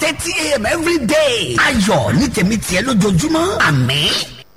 thirty a.m. every day. ayọ̀ ní tèmi tiẹ̀ lójoojúmọ́ àmín.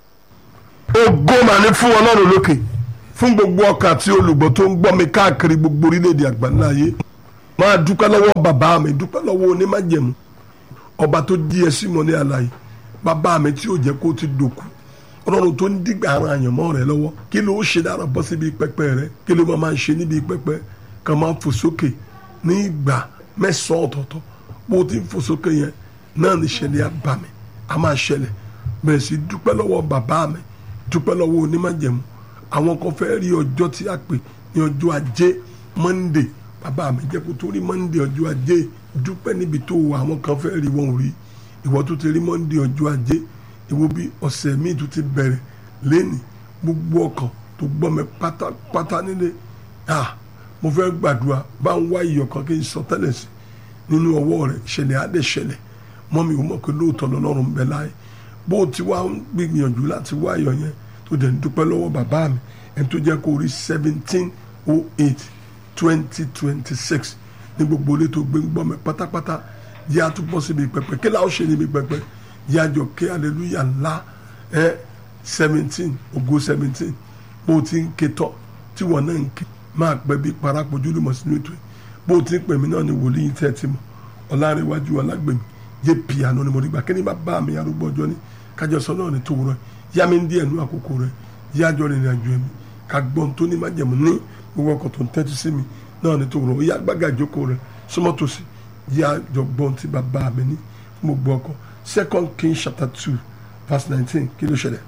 ògo mà ní fún ọlọ́run lókè fún gbogbo ọkàn àti olùgbọ́ tó ń gbọ́ mi káàkiri gbogbo orílẹ̀-èdè àgbáńlá ayé máa dúpẹ́ lọ́wọ́ bàbá mi dúpẹ́ lọ́wọ́ onímájẹ̀mú ọba tó jí ẹ sí mọ́ ní àlàyé bàbá mi tí ò jẹ́ kó ti dòkú ọlọ́run tó ń dìgbà ara àyànmọ́ rẹ lọ́wọ́ kí ló ṣe dára bọ́ síbi pẹpẹ rẹ kí ló máa ń ṣe níbi pẹpẹ kàn máa fò sókè ní ìgbà mẹ́sàn-án ọ̀tọ̀ọ̀tọ̀ bó o ti ń fò sókè yẹn náà ní ṣẹlẹ̀ àbàmì a máa ṣẹlẹ̀ bẹ̀rẹ̀ sí dúpẹ́ lọ́wọ́ bàbá mi dúpẹ́ lọ́wọ́ onímájẹ̀mú àwọn kan fẹ́ rí ọjọ́ tí a pè ní ọjọ́ ajé monday bàbá mi jẹ́ kó tó rí monday ọjọ́ ajé dúpẹ́ níbi tó wà àwọn kan fẹ́ rí wọn ò rí ìwọ tó ti rí monday ọjọ́ ajé ìwọ bí ọ̀sẹ̀ míì tó ti bẹ̀rẹ̀ lẹ́nì gbogbo ọkàn tó gbọ́ mi pátápátá nílé ah mo fẹ́ gbàdúrà bá ń wá iyọ̀ kan kí n sọ tẹ́lẹ̀ sí nínú ọwọ́ rẹ̀ ṣẹlẹ̀ á dẹ̀ ṣẹlẹ̀ mọ́ mi ò mọ̀ pé lóòótọ́ lọ́lọ́run bẹ láyé bó o ti wá ń gbìyànjú láti wá iyọ̀ yẹn tó dẹ̀ ń dúpẹ́ lọ́wọ́ bàbá mi ẹni tó jẹ́ kó rí seventeen oh eight twenty twenty six ní gbogbo ilé tó gbé ń gbọ́ mi pátápátá yí a tún bọ́ síbi pẹpẹ kí láwọn ṣe níbi pẹpẹ yí a jọ kí aleluya ńlá ẹ seventeen ògo seventeen bó o ti ń ké tọ́ tí wọ́n náà ń ké máa pẹ́ bí parapọ̀ júlùmọ̀ sínú ètò yìí bó o ti ń pè mí náà ni wòlíì tẹ́ ẹ ti mọ̀ ọ̀làrẹ̀wájú ọ̀làgbèmí yé piano ni mo rí gbà kí ni bá bá mi arúgbó ọjọ́ ni kájọ sọ náà ni tó wúrọ̀ yá mi ń díẹ̀ nú àkókò rẹ̀ yá jọ rìnrìn àjò ẹ̀mí ká gbọ́n tó ní májẹ̀mú ní gbogbo ọkọ̀ tó ń tẹ́tí sí mi náà ni tó wúrọ̀ yá gbága ìjókòó rẹ̀ súnmọ́ tòsí yá jọ gbọ́n tí bàbá mi ní fún gbogbo ọkọ̀ second king chapter two verse nineteen kí ló ṣẹlẹ̀.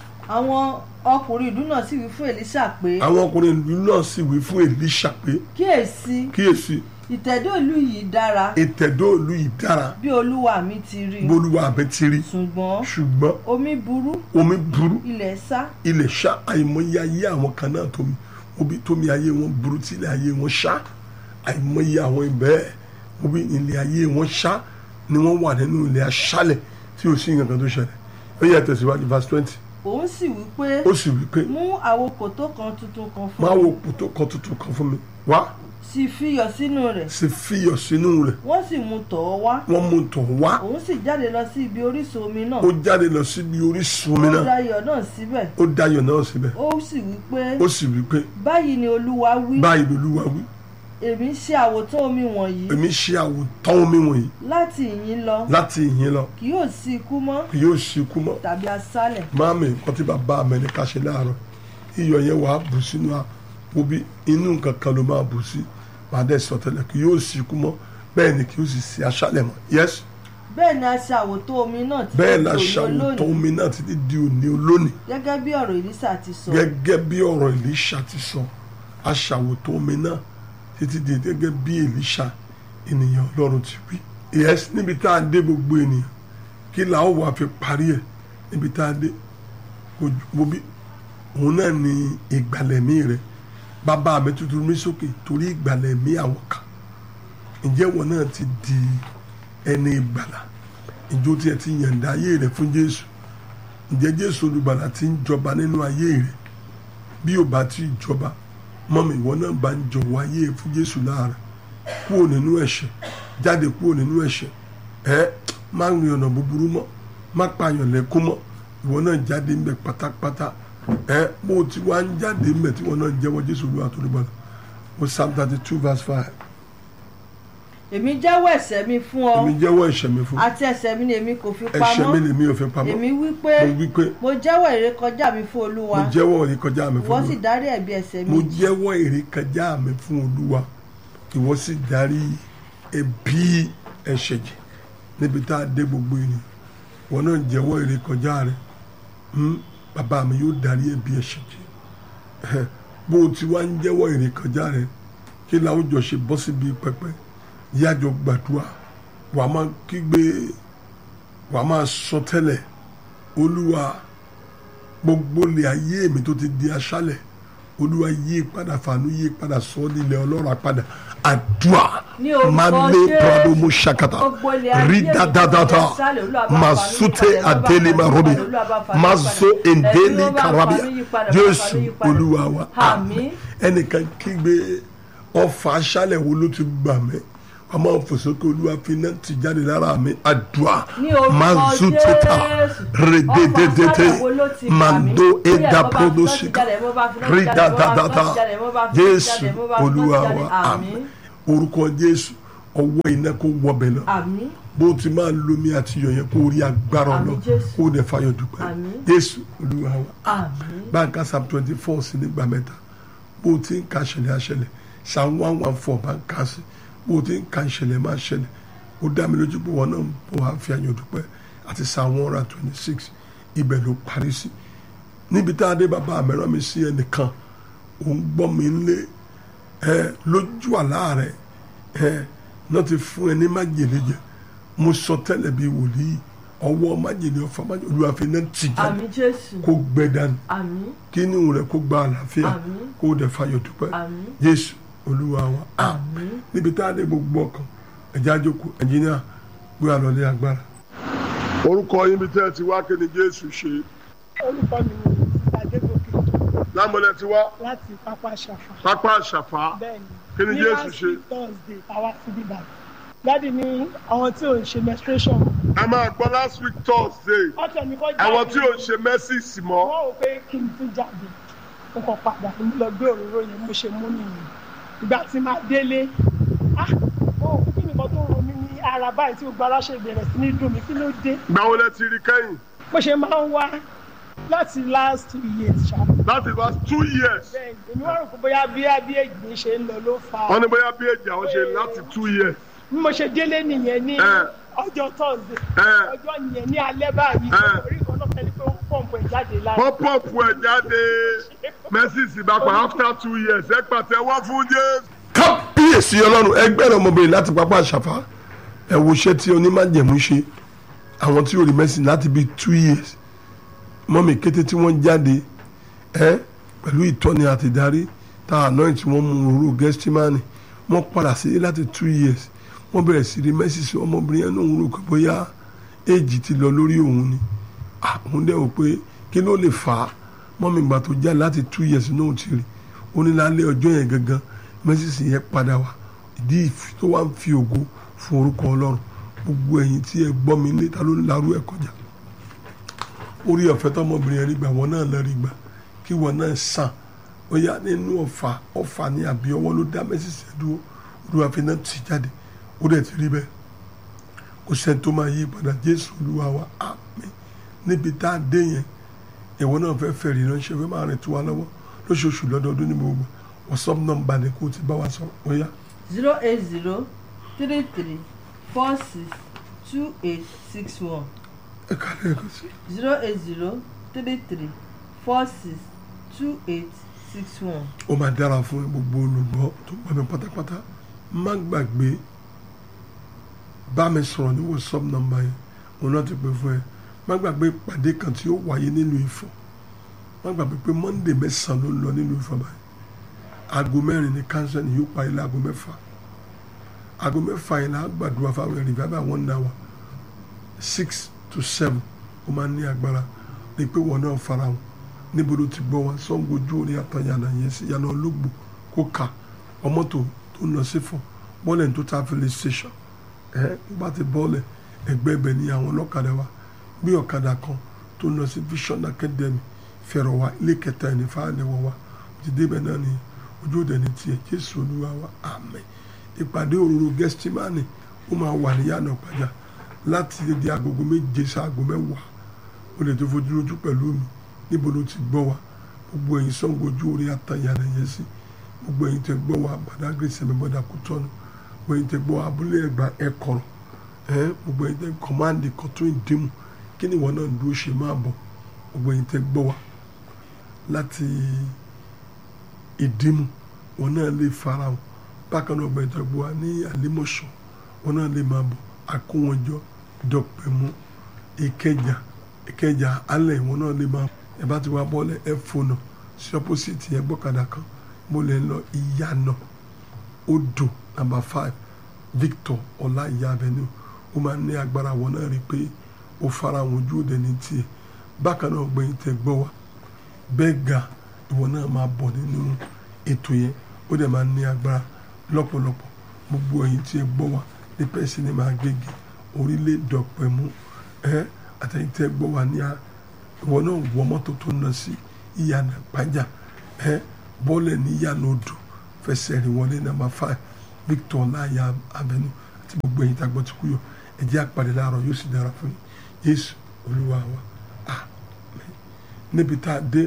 àwọn ọkùnrin ìlú náà sì wí fún Èlíṣà pé àwọn ọkùnrin ìlú náà sì wí fún Èlíṣà pé kíyèsí kíyèsí ìtẹ̀dó ìlú yìí dára ìtẹ̀dó ìlú yìí dára bí olúwa mi ti rí bolúwa àbẹ ti rí ṣùgbọ́n ṣùgbọ́n omi burú omi burú ilẹ̀ sá ilẹ̀ ṣá àìmọye ayé àwọn kan náà tómi obi tómi ayé wọn burú tí ilẹ̀ ayé wọn ṣá àìmọye àwọn ibẹ̀ obi ilẹ̀ ayé wọn ṣá ni wọ́n wà nínú ilẹ̀ aṣálẹ̀ tí ò sí nǹkan kan tó ṣẹlẹ̀ ó yẹ tẹ̀síwájú verse twenty òun sì wí pé ó sì wí pé mú àwo kòtó kan tuntun kan fún máa mi wo pòtó kan tuntun kan fún mi wá sì fiyọ̀ sínú rẹ̀ sì fiyọ̀ sínú rẹ̀ wọ́n sì mú tọ̀ ọ́ wá wọ́n mú tọ̀ wá òun sì jáde lọ sí ibi orísun omi náà ó jáde lọ síbi orísun omi ó náà da iyọ̀ náà síbẹ̀ ó dayọ̀ náà síbẹ̀ ó sì wí pé ó sì wí pé báyìí ni olúwa wí báyìí lolúwa wí èmi ń ṣe àwòtán omi wọ̀nyí èmi ṣe àwòtán omi wọ̀nyí láti ìyín lọ láti ìyìn lọ kì yóò sí ikú mọ́ kì yóò sí ikú mọ́ tàbí aṣálẹ̀ máàmì nǹkan tí bàbá mi ní ká ṣe láàárọ̀ iyọ̀ yẹn wàá bù sínú àpò bí inú nǹkan kan ló máa bù sí wàá dẹ̀ sọ tẹ́lẹ̀ kì yóò sí ikú mọ́ bẹ́ẹ̀ ni kì yóò sì sí aṣálẹ̀ mọ́ yes bẹ́ẹ̀ ni a ṣe àwòtán omi náà títí bẹ́ẹ̀ di la òní ṣàwòtán olónìí omi náà títí di òní olónìí gẹ́gẹ́ bí ọ̀rọ̀ Èlíṣà ti sọ gẹ́gẹ́ bí ọ̀rọ̀ Èlíṣà ti sọ aṣàwòtán omi náà títí di gẹ́gẹ́ bí Èlíṣà ènìyàn Ọlọ́run ti wí yes níbi tá a dé gbogbo ènìyàn kí la ó wà fi parí ẹ̀ níbi tá a dé kò wo bí òun náà ni ìgbàlẹ̀mí rẹ̀ bàbá mi tuntun mi sókè torí ìgbàlẹ̀mí àwọn kan ǹjẹ́ wọn náà ti di ẹni ìgbàlà ìjọ tí ẹ ti yànda ayé rẹ̀ fún Jésù ǹjẹ́ Jésù olùgbàlà ti ń jọba nínú ayé rẹ̀ bí ò bá ti jọba mọ́mi ìwọ náà bá ń jọ̀wọ́ ayé rẹ̀ fún Jésù láàárọ̀ kúrò nínú ẹ̀ṣẹ̀ jáde kúrò nínú ẹ̀ṣẹ̀ ẹ má rìn ọ̀nà búburú mọ́ má pààyàn lẹ́kún mọ́ ìwọ náà jáde ńbẹ pátápátá ẹ bó o ti wá ń jáde ńbẹ tí wọn náà jẹ́wọ́ Jésù Olúwa tó lùgbàlà o Psalm thirty two verse five èmi jẹ́wọ́ ẹ̀ṣẹ̀ mi fún ọ èmi jẹ́wọ́ ẹ̀ṣẹ̀ mi fún àti ẹ̀ṣẹ̀ mi ni èmi kò fi ẹ̀ṣẹ̀ mi pamọ́ lèmi ò fi pamọ́ èmi wí pé mo wí pé mo jẹ́wọ́ ìrékọjá mi fún olúwa mo jẹ́wọ́ ìrékọjá mi fún ìwọ sì Olúwa dárí ẹ̀bi ẹ̀ṣẹ̀ mo mi jẹ́wọ́ ìrékọjá mi fún Olúwa ìwọ sì darí ẹ̀bi ẹ̀ṣẹ̀ jì níbi tá a dé gbogbo ènìyàn wọn náà jẹ́wọ́ ìrékọjá rẹ Hmm, bàbá mi yóò darí ẹ̀bi ẹ̀ṣẹ̀ jì bó o ti wá ń jẹ́wọ́ ìrékọjá rẹ kí láwùjọ ṣe bọ́ síbi pẹpẹ yájọ gbàdúrà wàá máa kígbe wàá máa sọ tẹ́lẹ̀ olúwa gbogbo lè ayé mi tó ti di aṣálẹ̀ olúwa yí padà fàánú yí padà sọ ọ́ nílẹ̀ ọlọ́run padà àdúrà Ní orúkọ máa lé Jésù. prado mo ṣàkàtà Gbogbo ilẹ̀ ayé rí mi tó ti dáadáa di aṣálẹ̀, Olúwa bá máa fàánú yí sóté padà, Olúwa bá àdélé fàánú máa yí rọ́bì padà, Olúwa bá fàánú yí máa padà. so èndélé Olúwa bá karabia fàánú yí padà, bá jésù fàánú yí padà. olúwa wa Àmín. ẹnìkan kígbe ọfà aṣálẹ̀ wo ló ti gbà mí ọmọ òfòsókè olúwa fi náà ti jáde lára mi àdúrà Ní orúkọ manzu teta Jésù. redededede Ọfà sára wo ló ti bà mí? mando Bóyá eda mo bá fi prodo náà ti sika jáde, mo bá fi náà ti jáde, mo bá fi náà ridadadada ti jáde, mo bá fi náà ti jésù jáde, mo bá fi náà ti olúwa jáde. wa Àmín. àmín orúkọ jésù ọwọ́ iná kó wọbẹ̀ lọ àmín bó ti máa lomi àti iyọ̀ yẹn kó rí agbára Àmín, lọ Jésù. kó dẹ̀ fayọ̀ dúpẹ́ Àmín. jésù olúwa wa àmín báńkà psalm twenty four sí nígbà mẹ́ta bó o ti ń ka ṣẹlẹ̀ àṣẹlẹ̀ psalm one one four bá ń ka sí bó o ti ń ka ìṣẹ̀lẹ̀ máa ṣẹlẹ̀ ó dá mi lójú pé wọn náà bó wàá fi ayọ̀ dúpẹ́ àti psalm one hundred twenty six ibẹ̀ ló parí sí níbi tá a dé bàbá àmẹ́rán mi sí ẹnìkan òun gbọ́ mi lé ẹ lójú àlá rẹ ẹ náà ti fún ẹ ní májèlé jẹ mo sọ tẹ́lẹ̀ bíi wòlíì ọwọ́ májèlé ọ̀fà májèlé olúwa fi náà tì jáde àmín jésù kó gbẹ dànù àmín kí ni òun rẹ kó gba àlàáfíà Àmín. kó dẹ̀ fayọ̀ dúpẹ́ àmín jésù olúwa wa àmín níbi tá a dé gbogbo ọkàn ẹ̀jẹ̀ àjòkù ẹ̀jìnìà gbé àlọ́lé agbára. orúkọ yín bí tẹ́ ẹ ti wá kí ni jésù ṣe orúkọ mi ni adégòkè lámọ̀lẹ́ ti wá láti pápá ṣàfà pápá àṣàfà bẹ́ẹ̀ ni Kí ni ní Jésù last ṣe? week thursday àwa sí bíbá dáàdi ní àwọn tí ò ń ṣe menstruation ẹ máa gbọ́ last week thursday ọ̀tọ̀ mi kọ́ jáde àwọn tí ò ń ṣe mẹ́sìsì mọ́ wọ́n rò pé kí n tún jáde mo kàn padà mo lọ gbé òróró yẹn mo ṣe mú nìyẹn ìgbà tí máa délé ah mo ò kí nìkan tó ro mí ní ara báyìí tí gbogbo ara ṣe bẹ̀rẹ̀ sí ní dùn mí kí ló dé gbàwó lẹ ti rí kẹ́yìn mo ṣe máa ń wá láti last two years ṣá láti last two years bẹ́ẹ̀ ni èmi wá rò pé bóyá bí bí èjì ṣe ń lọ ló fà á wọ́n ní bóyá bí èjì àwọn ṣe láti two years bí mo ṣe délé nìyẹn ní Ẹ. ọjọ́ thursday ẹ ọjọ́ yẹn ní alẹ́ báyìí Ẹ. orí kan náà fẹ́ni pé ó ń pọ̀npọ̀ ẹ̀ jáde lára wọ́n pọ̀pù ẹ̀ jáde mẹ́sìsì bá pa after two years ẹ pàtẹ́wọ́ fún jésù. kábíyèsí ọlọ́run ẹgbẹ́ rẹ̀ ọmọbìnrin láti pápá àṣàfà ẹ wo iṣẹ́ tí onímájẹ̀mú ṣe àwọn tí ò rí mẹ́sìn láti bíi two years mọ́mì kété tí wọ́n jáde ẹ pẹ̀lú ìtọ́ni àti ìdarí tá àná tí wọ́n mú òróró gẹ́stímánì wọ́n padà sí láti two years wọ́n bẹ̀rẹ̀ sí rí mẹ́sìsì ọmọbìnrin yẹn náà ń rò pé bóyá éèjì ti lọ lórí òun ni àwọn dẹ̀ wò pé kí ló lè fà á mọ́mì ìgbà tó já láti two years náà ti rí ó ní lálẹ́ ọjọ́ yẹn gangan mẹ́sìsì yẹn padà wá ìdí ìf- tó wá ń fi ògo fún orúkọ ọlọ́run gbogbo ẹ̀yin tí ẹ gbọ́ mi ní ta ló ń larú ẹ̀ kọjá orí ọ̀fẹ́ tọmọbìnrin yẹn rí gbà wọ́n náà lọ rí gbà kí wọ́n náà sàn ó yá nínú ọ̀fà ọ̀fà ní àbí ọwọ́ ló dá mẹ́sìsì ẹ̀ dúró olúwa fi náà tì jáde ó dẹ̀ ti rí bẹ́ẹ̀ kò sẹ́ni tó máa yí padà jésù olúwa wa àmín níbi tá a dé yẹn ìwọ náà fẹ́ fẹ́ rí ránṣẹ́ fẹ́ máa rìn tó wa lọ́wọ́ lóṣooṣù lọ́dọọdún ní gbogbo whatsapp nọ́mbà ni kò ti bá wa sọ ó yá zero eight zero three three four six two eight six one ẹ kálẹ̀ ẹ̀kọ́ sí. zero eight zero three three four six two eight six one. ó máa dára fún gbogbo olùgbọ́ tó gbọ́ mi pátápátá má gbàgbé bá mi sọ̀rọ̀ ní whatsapp nọ́mbà yẹn mo náà ti pè fún ẹ má gbàgbé ìpàdé kan tí ó wáyé nílùú Ifọ̀ má gbàgbé pé monday mẹ́sàn-án ló ń lọ nílùú Ifọ̀ báyìí aago mẹ́rin ní kánsẹ́ni yóò parí láago mẹ́fà aago mẹ́fà yẹn la gbàdúrà fáwọn ẹ̀rìn bàbá wọn náà wà six to seven ó máa ní agbára ní pé wọn náà fara wọn níbo ló ti gbọ́ wa Ṣàngó ojú orí àtàyànà yẹn sí yànnà olóògbò kó kà ọmọ tó tó ń lọ sí fún bọ́ọ̀lẹ̀ tó ta filẹ̀ station ẹ tó bá ti bọ́ọ̀lẹ̀ ẹgbẹ́ ibẹ̀ ni àwọn ọlọ́kadà wa gbé ọ̀kadà kan tó ń lọ sí Vision Academy fẹ̀rọ̀ wa ilé kẹta ẹni fáàlẹ̀ wọ̀ wa ti débẹ̀ náà ni ojú òde ní tiẹ̀ Jésù Olúwa wa àmín ìpàdé òróró gẹ́stímánì ó máa wà ní yànnà pàjá láti di agogo méje sí aago mẹ́wàá o lè tó fojú lójú pẹ̀lú mi níbo ló ti gbọ́ wa gbogbo ẹ̀yin Ṣàngó ojú orí àtàyànà yẹn sí gbogbo ẹ̀yin tẹ gbọ́ wa Badagry sẹ̀mẹ̀ bọ́dà kò tọ́nu gbogbo ẹ̀yin tẹ gbọ́ wa abúlé ẹ̀gbá ẹ̀kọ́rọ̀ ẹ̀ gbogbo ẹ̀yin tẹ kọ́máǹdì kọ́tún ìdímù kí ni ìwọ náà dúró ṣe máa bọ̀ gbogbo ẹ̀yin tẹ gbọ́ wa láti ìdímù wọn náà lè fara wọn bákan náà gbẹ̀yìn tẹ gbọ́ wa ní àlímọ̀ṣọ́ wọn náà lè máa bọ̀ àkówọ́njọ́ dọ̀pẹ̀mú ìkẹjà ìkẹjà alẹ́ ìwọ̀n náà lè máa ẹ bá ti wá bọ́ọ̀lẹ̀ ẹ fònà sí ọ́pọ́sìtì yẹn gbọ́kadà kan mo lè lọ ìyànà odò nàmbà five Victor ọlá ìyá avenue ó máa ní agbára wọn náà rí i pé ó fara wọn ojú òde ní tiẹ̀ bákan náà gbẹ̀yìn tẹ gbọ́ wa bẹ́ẹ̀ ga ìwọ náà máa bọ̀ nínú ètò yẹn ó dẹ̀ máa ní agbára lọ́pọ̀lọpọ̀ gbogbo ẹ̀yin tí ẹ gbọ́ wa ní pẹ́ẹ́sì ní máa gègé orílẹ̀ dọ̀pẹ̀mú ẹ àtẹ̀yìn tí ẹ gbọ́ wa ní a ìwọ náà wọ mọ́tò tó ń lọ sí ìyànà pàjá ẹ bọ́ọ̀lẹ̀ ní ìyànà odò fẹsẹ̀ rìn wọlé nàmbà five Victor láyà avenue àti gbogbo ẹ̀yin tá a gbọ́ ti kú yọ ẹ jẹ́ àpàdé láàárọ̀ yóò sì dára fún yín Jésù Olúwa wa àmín níbi tá a dé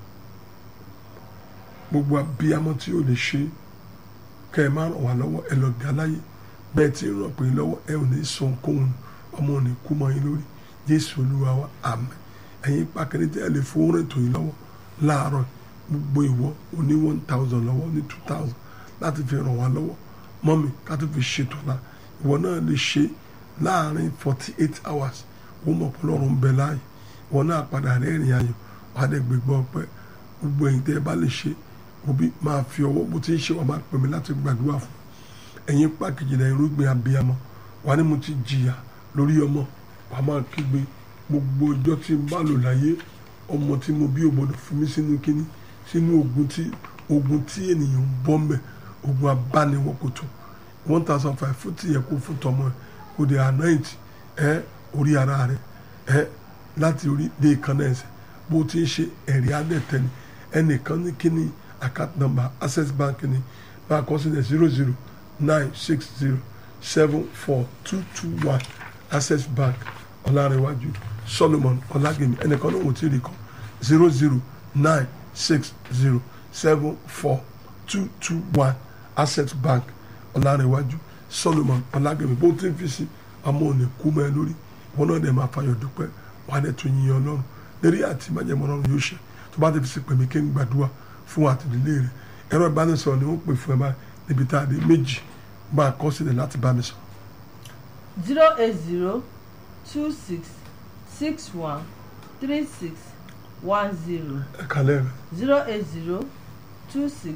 gbogbo abiyamọ tí o lè ṣe kẹ́ ẹ má ràn wá lọ́wọ́ ẹ lọ ga láyé bẹ́ẹ̀ tí ń ràn pé lọ́wọ́ ẹ ò ní sọ ohunkóhun ọmọ ò ní kú mọ́ yín lórí Jésù Olúwa wa àmín ẹ̀yin pàkẹ́rẹ́ tí ẹ lè fowó rìn tó yín lọ́wọ́ láàárọ̀ gbogbo ìwọ o ní one thousand lọ́wọ́ ní two thousand láti fi ràn wá lọ́wọ́ mọ́mi ká tó fi ṣètò la ìwọ náà lè ṣe láàrin forty eight hours ó mọ̀ pé Ọlọ́run ń bẹ láàyè ìwọ náà padà rẹ́rìn ayọ̀ wà á dẹ̀ gbégbá ọpẹ́ gbogbo ẹ̀yin tẹ́ ẹ bá lè ṣe òbí máa fi ọwọ́ bó ti ń ṣe wà máa pè mí láti gbàdúrà fún ẹ̀yin pàkejì náà irúgbìn abiyamọ wà ní mo ti jìyà lórí ọmọ wà máa kígbe gbogbo ọjọ́ tí n bá lò láyé ọmọ tí mo bí ògbọ́dọ̀ fún mi sínú kínní sínú ogun tí ogun tí ènìyàn ń bọ́ mbẹ̀ ogun abániwọ̀kòtò one thousand five fún tìyẹ kó fún tọmọ ẹ kó de anoint ẹ orí ara rẹ ẹ láti orí dé ìkànnà ẹsẹ̀ bó ti ń ṣe ẹ̀rí adẹ́tẹ̀ ni ẹnìkan ní kíní account number access bank ni máa kọ sílẹ̀ zero zero nine six zero seven four two two one access bank ọ̀làrẹ̀wájú solomon ọ̀làgẹ̀mí ẹnìkan náà wò tí ì rí kan zero zero nine six zero seven four two two one access bank ọ̀làrẹ̀wájú solomon ọ̀làgẹ̀mí bó ti ń fi sí àmọ́ ò ní kú mọ́ ẹ lórí wọn náà dẹ̀ máa fayọ̀ dúpẹ́ wọn á dẹ̀ tún yíyan ọlọ́run lérí àti májẹ̀mọ́ ọlọ́run yóò ṣe tó bá ti fi sí pèmí kí n gbàdúrà fún àtìlélẹ́ rẹ̀ ẹ̀rọ ìbánisọ̀rọ̀ ni wọ́n pè fún ẹ báyìí níbi tá a dé méjì bá a kọ́ sílẹ̀ láti bá mi sọ. zero eight zero two six six one three six one zero ẹ kàlẹ́ rẹ̀ zero eight zero two six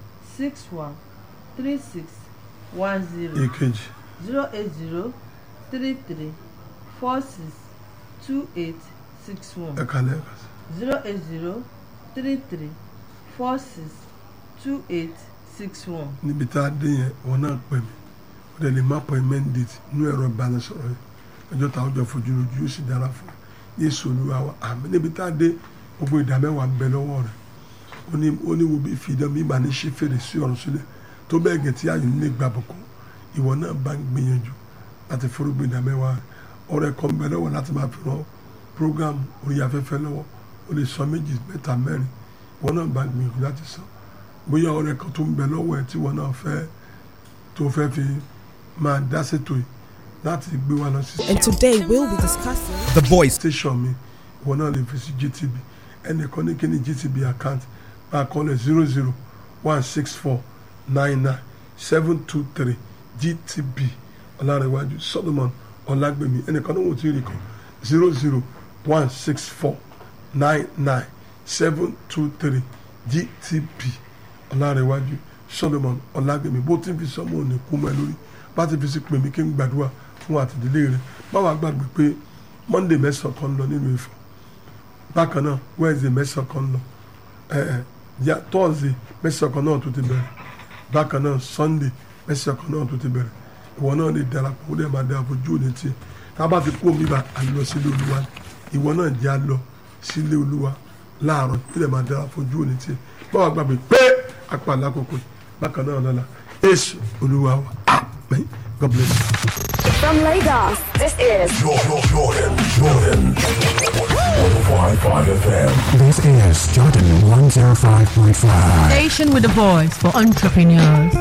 six one three six one zero èkejì zero eight zero three three four six two eight six ẹ one kàlẹ́ rẹ̀ zero eight zero three three four six two eight six one. níbi tá a dé yẹn wọn náà pè mí ó dẹ̀ lè má appointment date nínú ẹ̀rọ ìbánisọ̀rọ̀ yẹn ọjọ́ táwọn jọ fojú lójú yóò sì dára fún un yéésù olúwa wa àmì níbi tá a dé gbogbo ìdámẹ́wàá ń bẹ lọ́wọ́ rẹ̀ ó ní ó ní wo bí fi ìdán mi ìgbà ní ṣe fèrè sí ọ̀run sílẹ̀ tó bẹ́ẹ̀ gẹ̀ tí àyè nílé gbà bùkún ìwọ náà bá ń gbìyànjú láti forúgbìn ìdámẹ́wàá rẹ̀ ọ̀rẹ́ kan bẹ lọ́wọ́ láti máa fi ràn program orí afẹ́fẹ́ lọ́wọ́ ó lè sọ méjì mẹ́ta mẹ́rin ìwọ náà bá ń gbìyànjú láti sọ bóyá ọ̀rẹ́ kan tó ń bẹ lọ́wọ́ ẹ̀ tí ìwọ náà fẹ́ tó fẹ́ fi máa dá ṣètò yìí láti gbé wa lọ sí And today we'll be discussing. The voice. station mi ìwọ náà lè fi sí GTB ẹnìkan ní kíni GTB account máa kọ́ lẹ̀ zero zero one six four nine nine seven two three GTB ọ̀làrẹ̀wájú Solomon ọ̀làgbèmí ẹnìkan náà wò tí ì rí kan zero zero one six four nine nine seven two three GTB ọ̀làrẹ̀wájú Solomon ọ̀làgbèmí bó ti ń fi sọ́mọ́ òní kú mọ́ ẹ lórí bá ti fi sí pèmí kí n gbàdúrà fún àtìdílé rẹ báwa gbàgbé pé Monday mẹ́sàn-án kan ń lọ nínú Ifọ̀ bákan náà Wednesday mẹ́sàn-án kan ń lọ ẹ ẹ ya Thursday mẹ́sàn-án kan náà tó ti bẹ̀rẹ̀ bákan náà Sunday mẹ́sàn-án kan náà tó ti bẹ̀rẹ̀ ìwọ náà lè darapọ̀ ó lè máa dára fojú òní tiẹ̀ tá a bá ti kó mi bá a lọ sílé Olúwa ìwọ náà jẹ́ a lọ sílé Olúwa láàárọ̀ ó lè máa dára fojú òní tiẹ̀ báwa gbàgbé pé apá àlákòókò yìí bákan náà lọ́la Jésù Olúwa wa amen God bless you. From Lagos, this is Jordan, Jordan, Jordan. 105.5 FM. This is Jordan 105.5. Station with a voice for entrepreneurs.